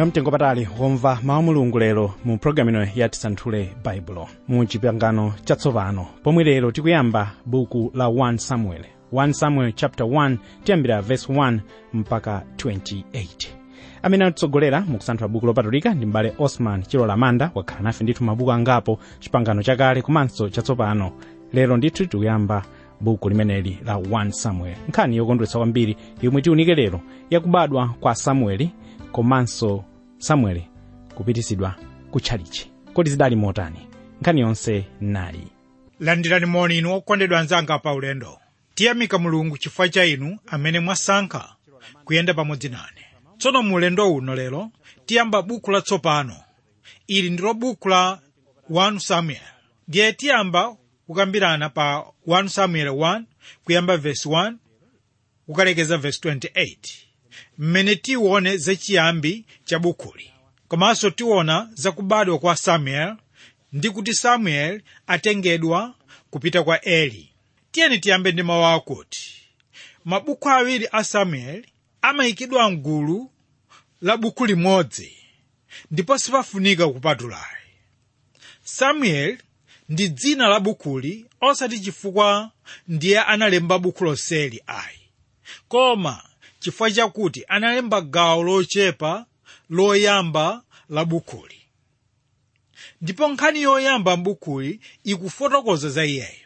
mwayo mtengo patali womva mawu mulungu lero mu programu ino ya tisanthule baibulo mu chipangano chatsopano pomwe lero tikuyamba buku la 1 samuel 1 samuel chapter 1 tiyambira verse 1 mpaka 28 amene atitsogolera mu kusanthula buku lopatulika ndi mbale osman chilola manda wakhala nafe ndithu mabuku angapo chipangano chakale komanso chatsopano lero ndithu tikuyamba buku limeneli la 1 samuel nkhani yokondwetsa kwambiri yomwe tiunike lero yakubadwa kwa samueli komanso samueli kupititsidwa kutchalichi kodi zidali motani nkhani yonse nayi landirani moni inu okondedwa anzanga pa ulendo tiyamika mulungu chifukwa cha inu amene mwasankha kuyenda pamodzi nane tsono mu ulendo uno lero tiyamba buku latsopano ili ndilo buku la 1 samuel ndiye tiyamba kukambirana pa 1 samuel 1 kuyamba verse 1 kukalekeza verse 28 mmene tione zachiyambi cha bukuli komanso tiona zakubadwa kwa samuel ndi kuti samuel atengedwa kupita kwa eli tiyeni tiyambe ndi mawu akuti mabuku awiri a samuel amayikidwa mgulu la buku limodzi ndipo sipafunika kupatulayi samuel ndi dzina la bukuli osati chifukwa ndiye analemba buku lonseli ayi koma chifukwa chakuti analemba gawo lochepa loyamba la bukuli ndipo nkhani yoyamba mbukuli ikufotokoza za iyeyo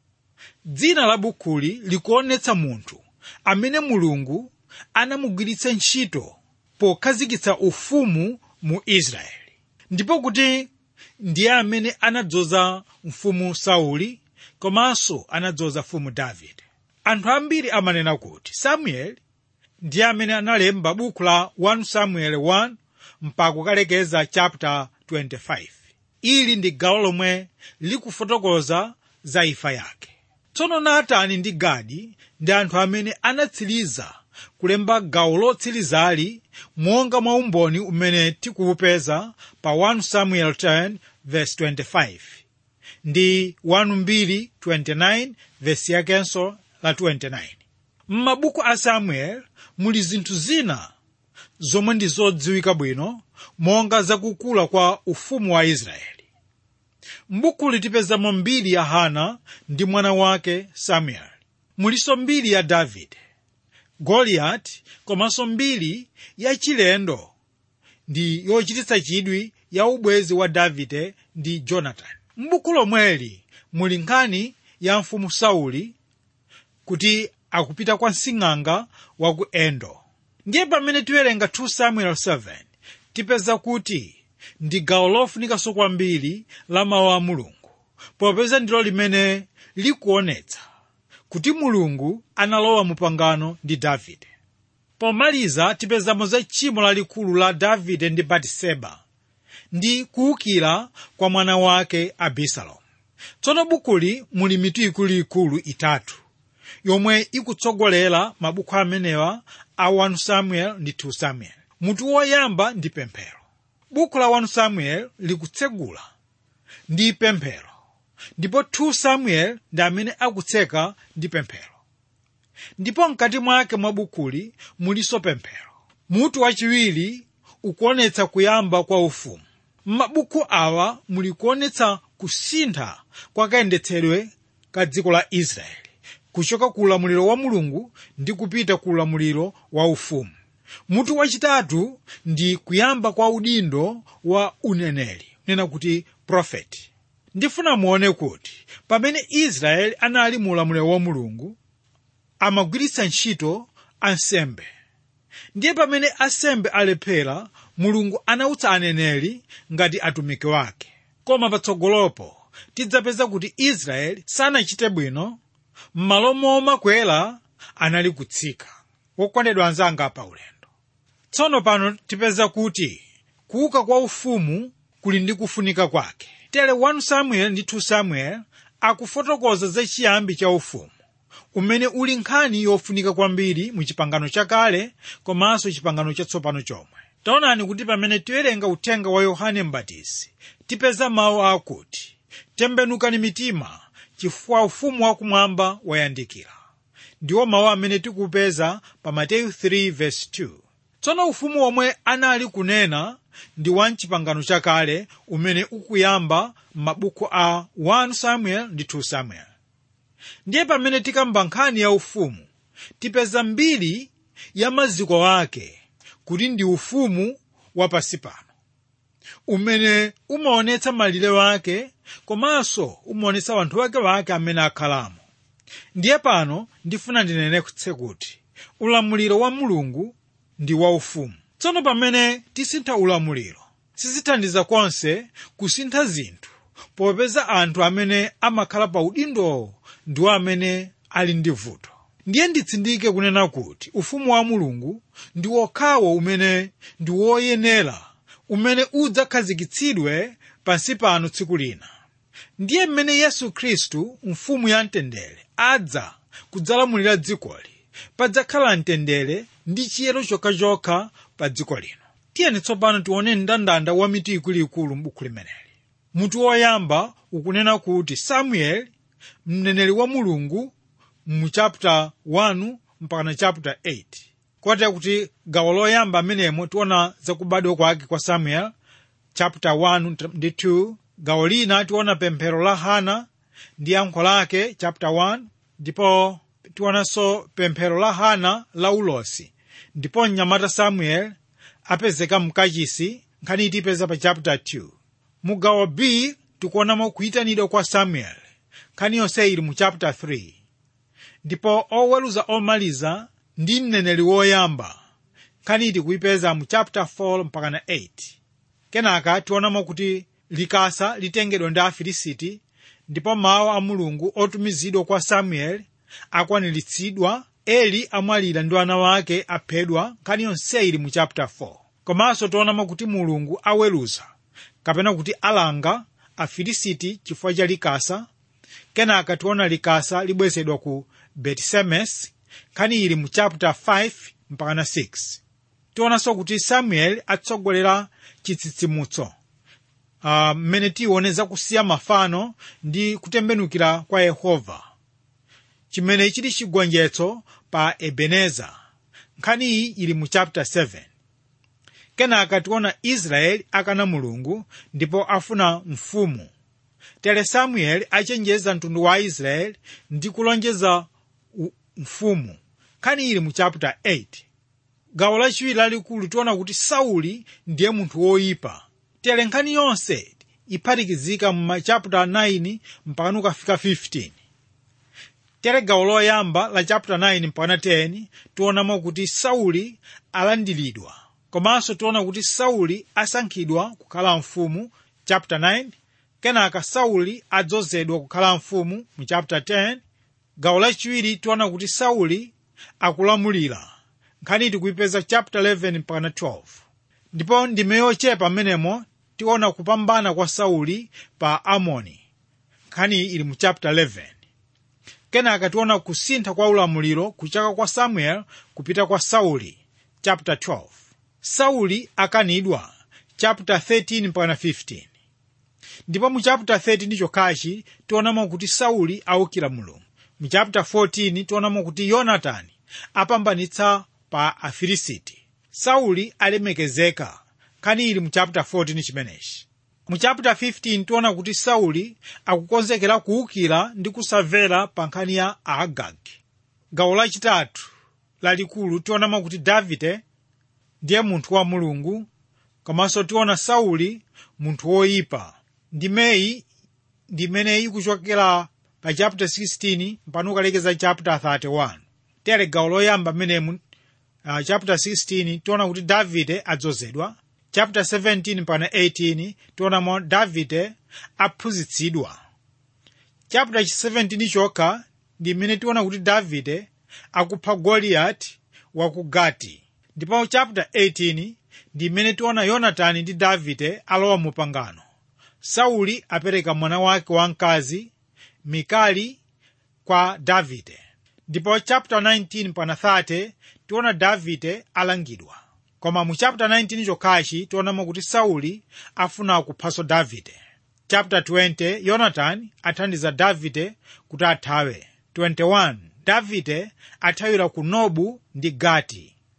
dzina la bukuli likuonetsa munthu amene mulungu anamugwiritsa ntchito pokhazikitsa ufumu mu israeli ndipo kuti ndiye amene anadzoza mfumu sauli komanso anadzoza mfumu davide anthu ambiri amanena kuti samueli ndiye amene analemba buku la 1 samuel 1 mpaka kukalekeza chapter 25 ili ndi gawo lomwe likufotokoza za imfa yake tsono natani ndi gadi ndi anthu amene anatsiriza kulemba gawo lotsirizali monga mwa umboni umene tikuwupeza pa 1 samuel 10 verse 25 ndi 1 29 verse yakenso la 29 m'mabuku a samuel muli zinthu zina zomwe ndi zodziwika bwino monga zakukula kwa ufumu wa israeli m'bukuli tipezamo mbiri ya hana ndi mwana wake samueli muliso mbiri ya davide goliyati komanso mbiri ya chilendo ndi yochititsa chidwi ya ubwezi wa davide ndi jonatani m'buku lomweli muli nkhani ya mfumu sauli kuti akupita kwa msing'anga wa ku endo ndiye pamene tiwerenga 2 samuel 7 tipeza kuti ndi gawo lofunikanso kwambiri la mawu a mulungu popeza ndilo limene likuonetsa kuti mulungu analowa mu pangano ndi davide pomaliza tipezamo za tchimo lalikulu la davide ndi batiseba ndi kuwukira kwa mwana wake abisalomu tsono bukuli muli mitu ikuluikulu itatu yomwe ikutsogolera mabuku amenewa a 1 samuel ndi 2 samuel mutu woyamba ndi pemphero buku la 1 samuel likutsegula ndi pemphero ndipo 2 samuel ndi amene akutseka ndi pemphero ndipo mkati mwake mwa bukuli muliso pemphero mutu wachiwiri ukuonetsa kuyamba kwa ufumu m'mabuku awa muli kuonetsa kusintha kwa kayendetsedwe ka dziko la israeli kuchoka ku ulamuliro wa mulungu ndi kupita ku ulamuliro wa ufumu mutu wachitatu ndi kuyamba kwa udindo wa uneneri nena kuti profeti ndifuna muone kuti pamene israeli anali mu ulamuliro wa mulungu amagwiritsa ntchito ansembe ndiye pamene ansembe alephera mulungu anautsa aneneri ngati atumiki wake koma patsogolopo tidzapeza kuti israeli sanachite bwino m'malo momakwera anali kutsika wokondedwa anzanga pa ulendo tsono pano tipeza kuti kuuka kwa ufumu kuli ndi kufunika kwake tere 1 samuel ndi 2 samuel akufotokoza za chiyambi cha ufumu umene uli nkhani yofunika kwambiri mu chipangano chakale komanso chipangano chatsopano chomwe taonani kuti pamene tiwerenga uthenga wa yohane mbatizi tipeza mawu akuti tembenukani mitima chifukwa ufumu wakumwamba wayandikira ndiwo mawu amene tikupeza pa mateyu 3 verse 2 tsono ufumu omwe anali kunena ndi wa mchipangano chakale umene ukuyamba m'mabuku a 1 samuel ndi 2 samuel ndiye pamene tikamba nkhani ya ufumu tipeza mbiri ya maziko ake kuti ndi ufumu wapansi pano umene umaonetsa malire wake komanso umaonetsa wanthu wake wake amene akhalamo ndiye pano ndifuna ndinenetse kuti ulamuliro wa mulungu ndi waufumu tsono pamene tisintha ulamuliro sizithandiza konse kusintha zinthu popeza anthu amene amakhala pa udindo ndiwo amene ali ndi vuto ndiye nditsindike kunena kuti ufumu wa mulungu ndi wokhawo umene ndi woyenera umene udzakhazikitsidwe pansi pano tsiku lina ndiye mmene yesu khristu mfumu ya mtendere adza kudzalamulira dzikoli padzakhala mtendere ndi chiyero chokhachokha pa dziko lino tiyeni tsopano tione mndandanda wa mitu ikuluikulu m'buku limeneli mutu woyamba ukunena kuti samueli mneneri wa mulungu mu chapter 1 mpaka chapter 8 kotera kuti gawo loyamba amenemo tiona zakubadwa kwake kwa samuel chapter 1 ndi 2 gawo lina tiona pemphero la hana ndi yankho lake chapter 1 ndipo tionanso pemphero la hana la ulosi ndipo mnyamata samuel apezeka mkachisi nkhani itipeza pa chapter 2 mu gawo b tikuonamo kuyitanidwa kwa samuel nkhani yonse ili mu chapter 3 ndipo oweruza omaliza ndi mneneri woyamba nkhani iti kuyipeza mu chapter 4 mpaka na 8 kenaka tionamo kuti likasa litengedwa ndi afilisiti ndipo mawu a mulungu otumizidwa kwa samueli akwaniritsidwa eli amwalira ndi ana wake aphedwa nkhani yonse ili mu chapter 4 komanso tionamo kuti mulungu aweruza kapena kuti alanga afilisiti chifukwa cha likasa kenaka tiona likasa libwezedwa ku betisemes nkhani ili mu chapter 5 mpaka na 6 tionanso kuti samueli atsogolera chitsitsimutso mmene uh, tione zakusiya mafano ndi kutembenukira kwa yehova chimene chili chigonjetso pa ebeneza nkhani iyi ili mu chapter 7 kenaka tiona israeli akana mulungu ndipo afuna mfumu tere samueli achenjeza mtundu wa israeli ndi kulonjeza mfumu nkhani ili mu chapter 8 gawo lachiwiri lalikulu tiona kuti sauli ndiye munthu woyipa tere nkhani yonse iphatikizika mu machapter 9 mpaka ukafika 15 tere gawo loyamba la chapter 9 mpaka 10 tionamo kuti sauli alandiridwa komanso tiona kuti sauli asankhidwa kukhala mfumu chapter 9 kenaka sauli adzozedwa kukhala mfumu mu chapter 10 gawo lachiwiri tiona kuti sauli akulamulira nkhani tikuyipeza chapter 11 mpaka 12 ndipo ndime yochepa mmenemo tiona kupambana kwa sauli pa amoni nkhani ili mu chapter 11 kenaka tiona kusintha kwa ulamuliro kuchaka kwa samuel kupita kwa sauli chapter 12 sauli akanidwa chapter 13 mpaka 15 ndipo mu chapter 13 chokhachi tionamo kuti sauli awukira mulungu mu chapter 14 tionamo kuti yonatani apambanitsa pa afilisiti sauli alemekezeka nkhani ili mu chapter 14 chimenechi mu chapter 15 tiona kuti sauli akukonzekera kuwukira ndi kusamvera pa nkhani ya aagagi gawo lachitatu lalikulu tionamo kuti davide ndiye munthu wa mulungu komanso tiona sauli munthu woyipa ndimeyi ndimeneyi ikuchokera pa chapter 16 mpaka ukalekeza chapter 31 tere gawo loyamba menemu uh, chapter 16 tiona kuti davide adzozedwa chapter 17 mpaka 18 tionamo davide aphunzitsidwa chapter 17 chokha ndi mmene tiona kuti davide akupha goliyati wa ku gati ndipo chapter 18 ndi mmene tiona yonatani ndi davide alowa mu pangano sauli apereka mwana wake wamkazi mikali kwa davide ndipo chapter 19 mpaka 30 tiona davide alangidwa koma mu chapter 19 chokhachi tionamo kuti sauli afuna kuphanso davide chapter 20 yonatani athandiza davide kuti athawe 21 davide athawira ku nobu ndi gati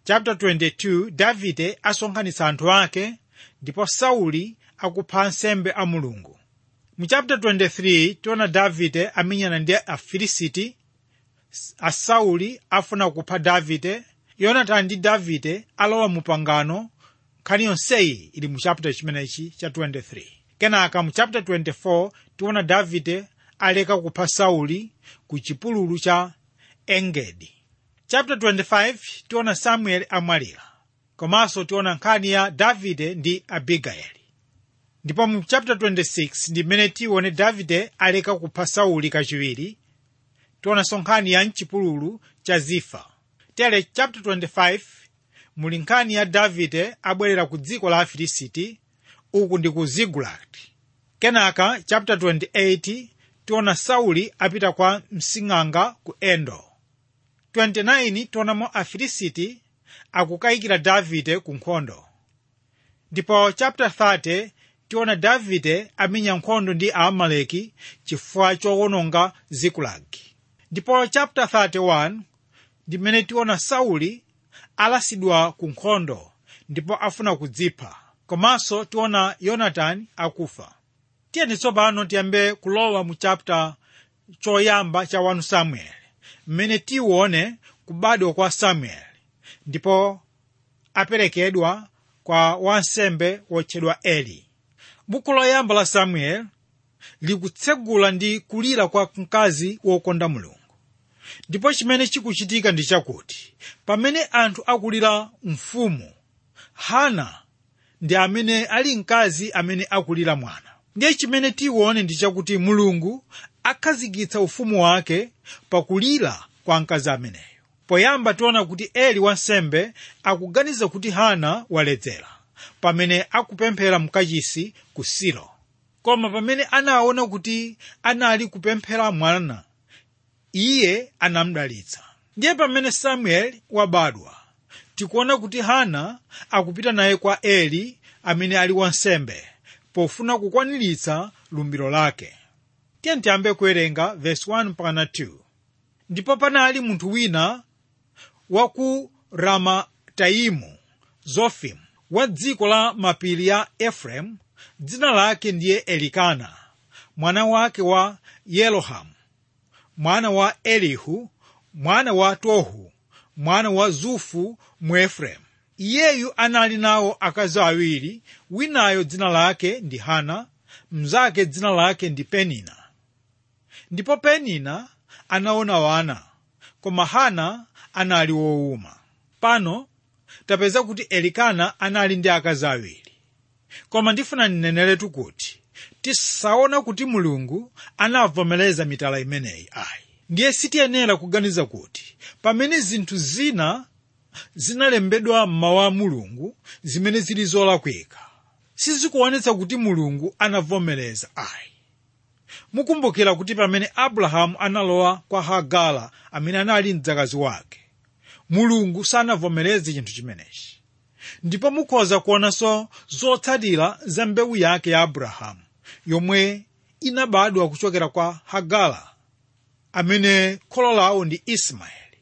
chapter 22 davide asonkhanitsa anthu ake ndipo sauli akupha ansembe a mulungu mu chapter 23 tiona davide amenyana ndi afilisiti a sauli afuna kupha davide yonatani ndi davide alowa mu pangano nkhani yonseyi ili mu chapter chimenechi cha 23 kenaka mu chapter 24 tiona davide aleka kupha sauli ku chipululu cha engedi chapter 25 tiona samueli amwalira komanso tiona nkhani ya davide ndi abigayeli ndipo mu chapter 26 ndi mmene tione davide aleka kupha sauli kachiwiri tionanso nkhani ya mchipululu cha zifa tere chapter 25 muli nkhani ya davide abwerera ku dziko la afilisiti uku ndi ku zigulati kenaka chapter 28 tiona sauli apita kwa msing'anga ku endo 29 tionamo afilisiti akukayikira davide ku nkhondo ndipo chapter 30 tiona davide amenya nkhondo ndi aamaleki chifukwa chowononga zikulagi ndipo chapter 31 ndi mmene tiona sauli alasidwa ku nkhondo ndipo afuna kudzipha komanso tiona yonatani akufa tiyeni tsopano tiyambe kulowa mu chapter choyamba cha 1 samueli mmene tione kubadwa kwa samueli ndipo aperekedwa kwa wansembe wotchedwa eli buku loyamba la samueli likutsegula ndi kulira kwa mkazi wokonda mulungu ndipo chimene chikuchitika ndi chakuti pamene anthu akulira mfumu hana ndi amene ali mkazi amene akulira mwana ndiye chimene tione ndi chakuti mulungu akhazikitsa ufumu wake pakulira kwa mkazi ameneyo poyamba tiona kuti eli wansembe akuganiza kuti hana waledzera pamene akupemphera mkachisi ku silo koma pamene anaona kuti anali kupemphera mwana iye anamdalitsa ndiye pamene samueli wabadwa tikuona kuti hana akupita naye kwa eli amene ali wansembe pofuna kukwaniritsa lumbiro lake tiye tiyambe kuwerenga verse 1 mpaka 2 ndipo panali munthu wina wa ku ramataimu zofimu wa dziko la mapiri ya efereimu dzina lake ndiye elikana mwana wake wa yerohamu mwana wa elihu mwana wa tohu mwana wa zufu mu efereimu iyeyu anali nawo akazi awiri winayo dzina lake ndi hana mnzake dzina lake ndi penina ndipo penina anaona wana koma hana anali wowuma pano tapeza kuti elikana anali ndi akazi awiri koma ndifuna ndineneretu kuti tisaona kuti mulungu anavomereza mitala imeneyi ayi ndiye sitiyenera kuganiza kuti pamene zinthu zina zinalembedwa m'mawu a mulungu zimene zili zolakwika sizikuonetsa kuti mulungu anavomereza ayi mukumbukira kuti pamene abrahamu analowa kwa hagara amene anali mdzakazi wake mulungu sanavomereze chinthu chimenechi ndipo mukhoza kuonanso zotsatira za mbewu yake ya abrahamu yomwe inabadwa kuchokera kwa hagara amene kholo lawo ndi ismaeli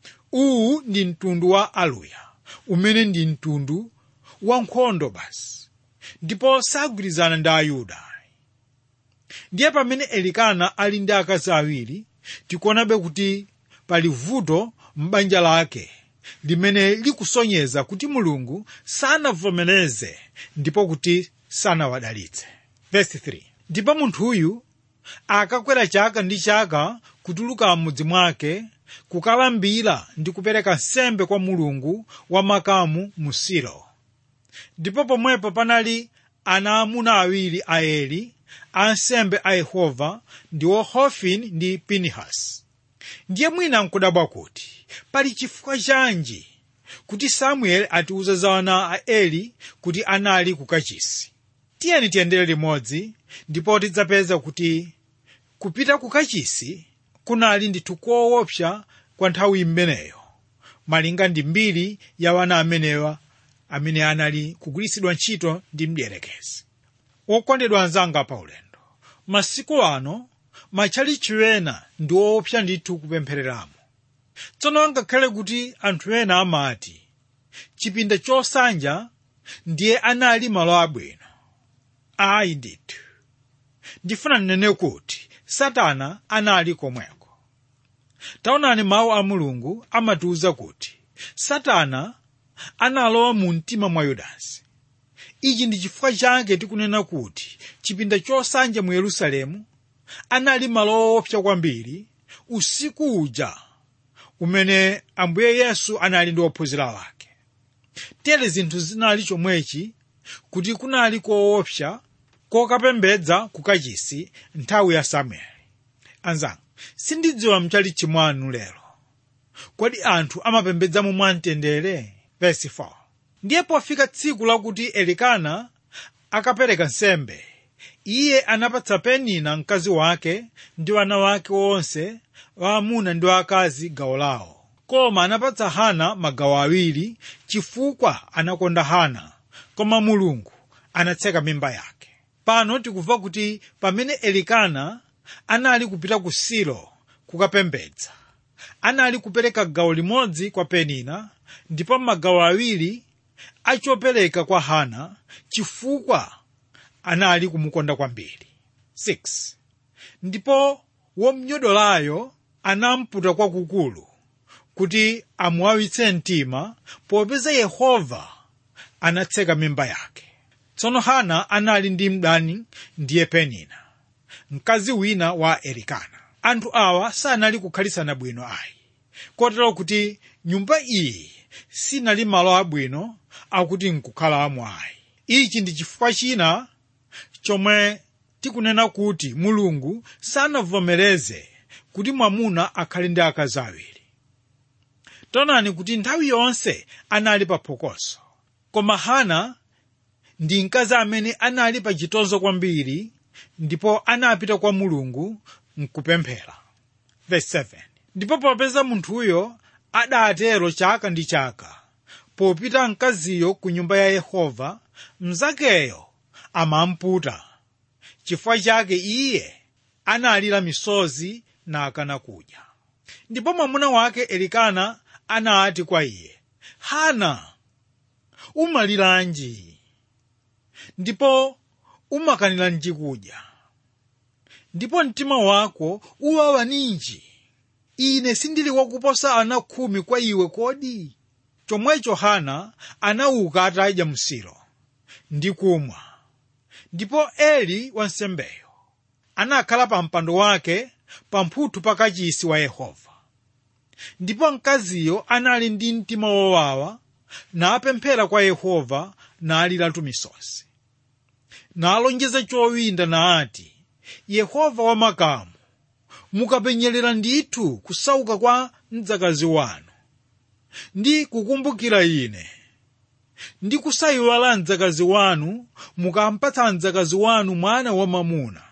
uwu ndi mtundu wa aluya umene ndi mtundu wa nkhondo basi ndipo sagwirizana ndi ayuda ndiye pamene elikana ali ndi akazi awiri tikuonabe kuti pali vuto m'banja lake limene likusonyeza kuti mulungu sanavomereze ndipo kuti sanawadalitse Verse 3. ndipo munthuyu akakwera chaka ndi chaka kutuluka m'mudzi mwake kukalambira ndi kupereka nsembe kwa mulungu wa makamu mu silo ndipo pomwepo panali ana amuna awiri a eli ansembe a yehova ndiwo hofini ndi pinehasi ndiye mwina nkudabwa kuti pali chifukwa chanji kuti samueli atiuza za ana a eli kuti anali ku kachisi tiyeni tiyendere limodzi ndipo tidzapeza kuti kupita ku kachisi kunali ndithu koopsa kwa nthawi imeneyo malinga ndi mbiri ya wana amenewa amene anali kugwiritsidwa ntchito ndi mdierekezi wokondedwa anzanga pa ulendo masiku ano matchalichi ena ndi woopsa ndithu kupemphereramo tsono ngakhale kuti anthu ena amati chipinda chosanja ndiye anali malo abwino ayi ndithu ndifuna ndinene kuti satana anali komweko taonani mawu a mulungu amatiwuza kuti satana analowa mu mtima mwa yudasi ichi ndi chifukwa chake tikunena kuti chipinda chosanja mu yerusalemu anali malo owopsa kwambiri usiku uja umene ambuye yesu anali ndi ophunzira wake tere zinthu zinali chomwechi kuti kunali koopsa kokapembedza kukachisi nthawi ya samueli anzanga sindidziwa mchali chimwanu lero kodi anthu amapembedzamo mwamtendere verse 4 ndiye pofika tsiku lakuti elikana akapereka nsembe iye anapatsa penina mkazi wake ndi wana wake onse waamuna ndi wakazi gawo lawo koma anapatsa hana magawo awiri chifukwa anakonda hana koma mulungu anatseka mimba yake pano tikumva kuti pamene elikana anali kupita ku silo kukapembedza anali kupereka gawo limodzi kwa penina ndipo magawo awiri achopereka kwa hana chifukwa anali kumukonda kwambiri 6 ndipo womnyodolayo anamputa kwakukulu kuti amuwawitse mtima popeza yehova anatseka mimba yake tsono hana anali ndi mdani ndiye penina mkazi wina wa elikana anthu awa sanali kukhalisana bwino ayi kotero kuti nyumba iyi sinali malo abwino akuti nkukhalamo ayi ichi ndi chifukwa china chomwe tikunena kuti mulungu sanavomereze kuti mwamuna akhale ndi akazi awiri taonani kuti nthawi yonse anali pa phokoso koma hana ndi mkazi amene anali pa chitonzo kwambiri ndipo anapita kwa mulungu mkupemphera verse 7 ndipo popeza munthuyo adatero chaka ndi chaka popita mkaziyo ku nyumba ya yehova mnzakeyo amamputa chifukwa chake iye analira misozi nakana kudya ndipo mwamuna wake elikana anati kwa iye hana umaliranji ndipo umakaniranji kudya ndipo mtima wako uwawa ninji ine sindili wakuposa ana khumi kwa iwe kodi chomwecho hana anauka atadya msilo ndi kumwa ndipo eli wansembeyo anakhala pa mpando wake pamphuthu pa kachisi wa yehova ndipo mkaziyo anali ndi mtima wowawa napemphera kwa yehova naliratu misozi nalonjeza chowinda naati yehova wamakamu mukapenyerera ndithu kusauka kwa mdzakazi wanu ndi kukumbukira ine ndi kusayiwala mdzakazi wanu mukampatsa mdzakazi wanu mwana wamamuna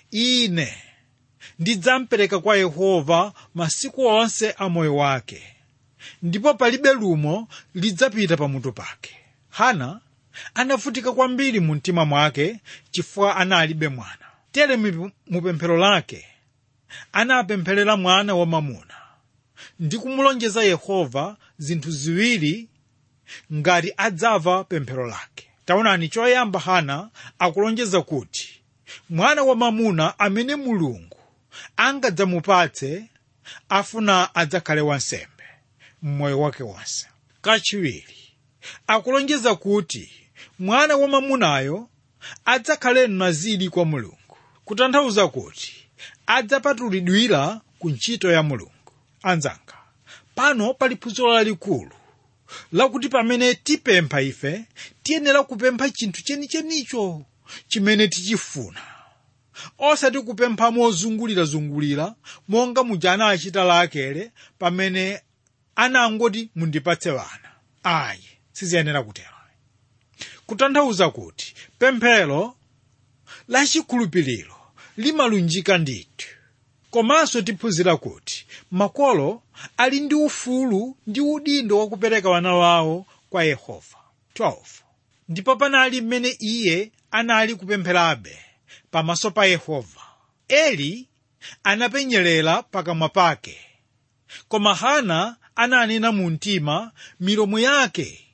ine ndidzampereka kwa yehova masiku onse a moyo wake ndipo palibe lumo lidzapita pamutu pake hana anavutika kwambiri mu mtima mwake chifukwa analibe mwana tere mu pemphero lake anapempherera mwana wamamuna ndi kumulonjeza yehova zinthu ziwiri ngati adzava pemphero lake taonani choyamba hana akulonjeza kuti mwana wamamuna amene mulungu angadzamupatse afuna adzakhale wansembe mmoyo wake wonse kachiwiri akulonjeza kuti mwana wamamunayo adzakhale mnaziri kwa mulungu kutanthauza kuti adzapatulidwira ku ntchito ya mulungu anzanga pano pali phunziro lalikulu lakuti pamene tipempha ife tiyenera kupempha chinthu chenichenicho chimene tichifuna osati kupempha mozungulirazungulira monga muja anachita lakele pamene anangoti mundipatse vana ayi siziyenera kutero kutanthauza kuti pemphero lachikhulupiriro limalunjika ndithu komanso tiphunzira kuti makolo ali ndi ufulu ndi udindo wakupereka wana wawo kwa yehova 12 ndipo panali mmene iye anali kupempherabe pamaso pa yehova eli anapenyerera pakamwa pake koma hana ananena mu mtima milomo yake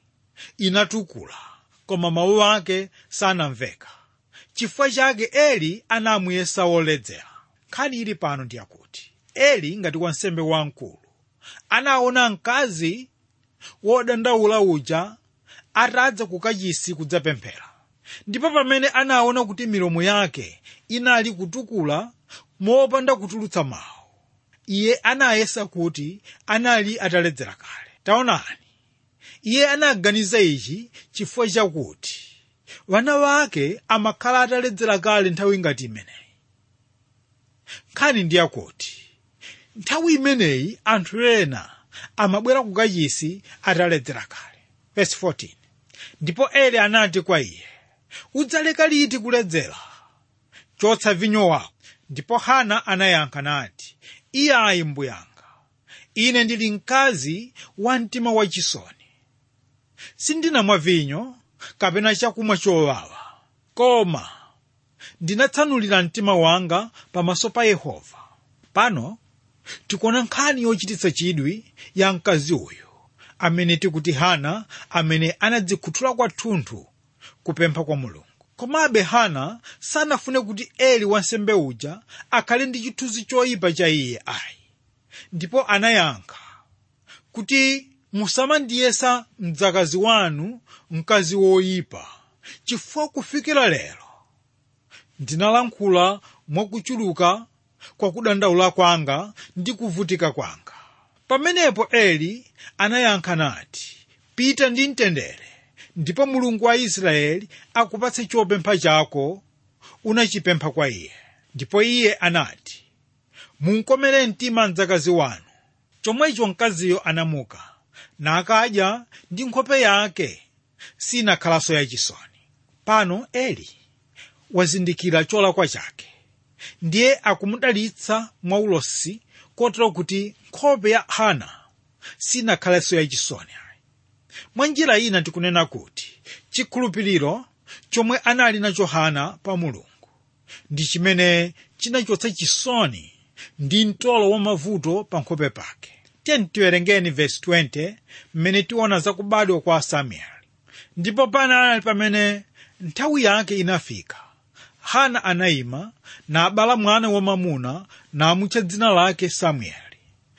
inatukula koma mawu ake sanamveka chifukwa chake eli anamuyesa woledzera nkhani ili pano ndi yakuti eli ngati wansembe wamkulu anaona mkazi wodandaula uja atadza ku kachisi kudzapemphera ndipo pamene anaona kuti milomo yake inali kutukula mopanda kutulutsa mawu iye anayesa kuti anali ataledzera kale taonani iye anaganiza ichi chifukwa chakuti vana vake amakhala ataledzera kale nthawi ngati imeneyi nkhani ndi yakuti nthawi imeneyi anthu ena amabwera ku kachisi ataledzera kale verse 14 ndipo eli anati kwa iye udzaleka liti kuledzera chotsa vinyo wako ndipo hana anayankha nati iyayi mbuyanga ine ndili mkazi wa mtima wachisoni sindinamwa vinyo kapena chakumwa chowawa koma ndinatsanulira mtima wanga pamaso pa yehova pano tikuona nkhani yochititsa chidwi ya mkazi uyu amene tikuti hana amene anadzikhuthula kwathunthu kupempha kwa mulungu komabe hana sanafune kuti eli wansembe uja akhale ndi chithunzi choyipa cha iye ayi ndipo anayankha kuti musamandiyesa mdzakazi wanu mkazi woyipa chifukwa kufikira lero ndinalankhula mwakuchuluka kwa kudandaula kwanga ndi kuvutika kwanga pamenepo eli anayankha nati pita ndi mtendere ndipo mulungu wa israeli akupatse chopempha chako unachipempha kwa iye ndipo iye anati munkomere mtima mdzakazi wanu chomwecho mkaziyo anamuka nakadya ndi nkhope yake sinakhalanso yachisoni pano eli wazindikira cholakwa chake ndiye akumudalitsa mwaulosi kotero kuti nkhope ya hana sinakhalenso yachisoni mwa njira ina tikunena kuti chikhulupiriro chomwe anali nacho hana pa mulungu ndi chimene chinachotsa chisoni ndi mtolo wa mavuto pa nkhope pake tiyeni tiwerengeni vesi 20 mmene tiona zakubadwa kwa samueli ndipo panali pamene nthawi yake inafika hana anayima nabala mwana wamamuna namutcha dzina lake samueli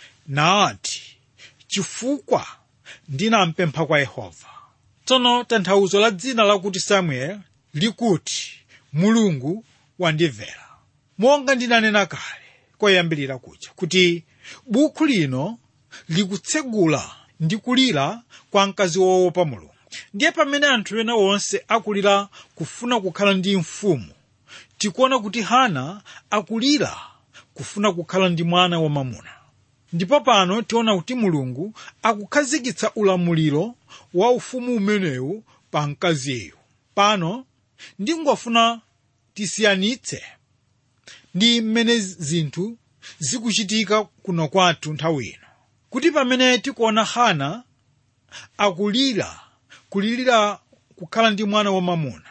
naati chifukwa ndinampempha kwa yehova tsono tanthauzo la dzina lakuti samueli likuti mulungu wandimvera monga ndinanena kale koyambirira kuja kuti bukhu lino likutsegula ndi kulira kwa mkazi woopa mulungu ndiye pamene anthu ena onse akulira kufuna kukhala ndi mfumu tikuona kuti hana akulira kufuna kukhala ndi mwana wamamuna ndipo pano tiona kuti mulungu akukhazikitsa ulamuliro wa ufumu umenewu pa mkaziyu pano ndingofuna tisiyanitse ndi mmene zinthu zikuchitika kuno kwathu nthawi ino kuti pamene tikuona hana akulira kulirira kukhala ndi mwana wamamuna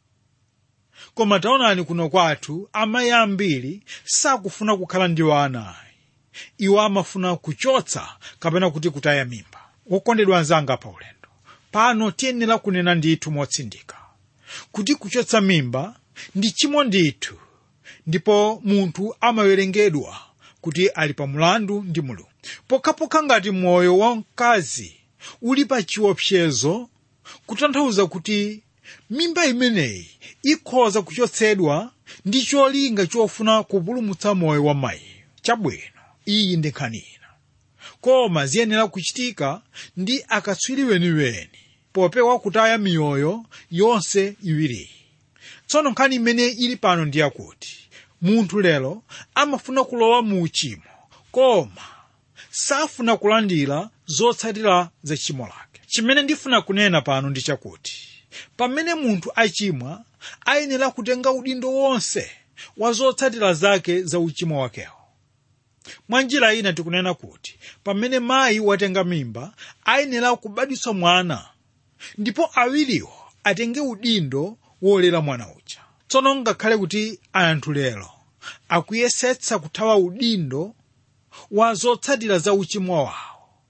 koma taonani kuno kwathu amayi ambiri sakufuna kukhala ndi wana iwo amafuna kuchotsa kapena kuti kutaya mimba wokondedwa anzanga pa ulendo pano tiyenera kunena ndithu motsindika kuti kuchotsa mimba ndi chimo ndithu ndipo munthu amawerengedwa kuti ali pa mulandu ndi mulungu pokhapokha ngati moyo wa mkazi uli pa chiopsezo kutanthauza kuti mimba imeneyi ikhoza kuchotsedwa ndi cholinga chofuna kupulumutsa moyo wa mayi chabwino iyi ndi nkhani ina koma ziyenera kuchitika ndi akatswiri weniweni popewa kutaya miyoyo yonse iwiriyi tsono nkhani imene ili pano ndi yakuti munthu lero amafuna kulowa mu uchimo koma safuna kulandira zotsatira za tchimo lake chimene ndifuna kunena pano ndi chakuti pamene munthu achimwa ayenera kutenga udindo wonse wa zotsatira zake za uchimo wakewo mwa njira ina tikunena kuti pamene mayi watenga mimba ayenera kubadwitsa mwana ndipo awiriwo atenge udindo wolera mwana uja tsono ngakhale kuti anthu lero akuyesetsa kuthawa udindo wa zotsatira za uchimo wawo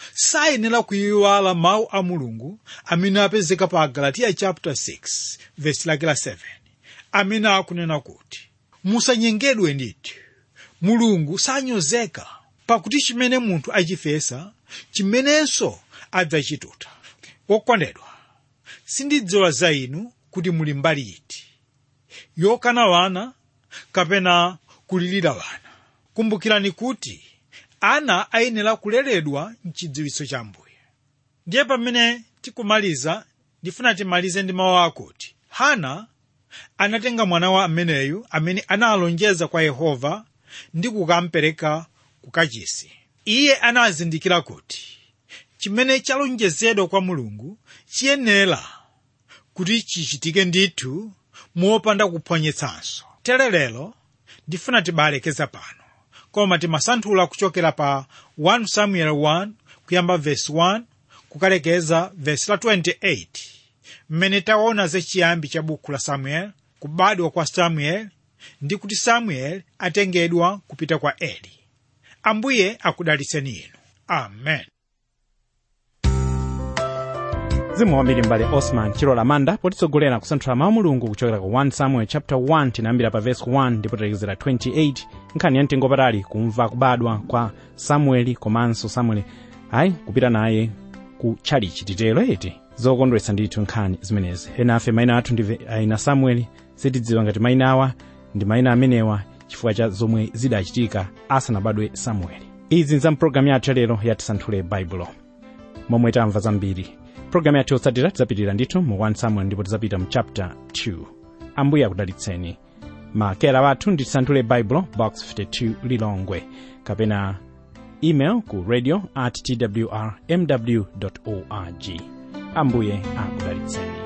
sayenera kuyiwala mawu a mulungu amene apezeka pa galatiya chapter 6 verse lake la 7 amene akunena kuti musanyengedwe ndithu mulungu sanyozeka pakuti chimene munthu achifesa chimenenso adzachituta wokondedwa sindidziwa za inu kuti muli mbali iti yokana wana kapena kulirira wana kumbukirani kuti ana ayenera kuleredwa mchidziwitso cha mbuye ndiye pamene tikumaliza ndifuna timalize ndi mawu akuti hana anatenga mwana wa ameneyu amene analonjeza kwa yehova ndi kukampereka ku kachisi iye anazindikira kuti chimene chalonjezedwa kwa mulungu chiyenera kuti chichitike ndithu mopanda kuphwanyetsanso tere lero ndifuna tibalekeza pano koma timasanthula kuchokera pa 1 samuel 1 kuyamba verse 1 kukalekeza verse la 28 mmene taona zachiyambi cha buku la samuel kubadwa kwa samuel ndi kuti samuel atengedwa kupita kwa eli ambuye akudalitseni inu amen mzimu wambiri mbale osman chilola manda potitsogolera kusanthula mawu mulungu kuchokera ku 1 samuel chapter 1 tinayambira pa verse 1 ndipo talekezera 28 nkhani ya mtengo patali kumva kubadwa kwa samueli komanso samueli ayi kupita naye ku tchalichi titero eti zokondweretsa ndithu nkhani zimenezi ena afe mayina athu ndive aina samueli sitidziwa ngati mayina awa ndi mayina amenewa chifukwa cha zomwe zidachitika asanabadwe samueli izi nza mpulogalamu yathu yalero yatisanthule baibulo momwe tamva zambiri pulogalamu yathu yotsatira tidzapitirira ndithu mu 1 samuel ndipo tidzapita mu chapter 2 ambuye akudalitseni makera wathu ndi tisanthule baibulo box 52 lilongwe kapena email ku radio at twr mw org ambuye akudalitseni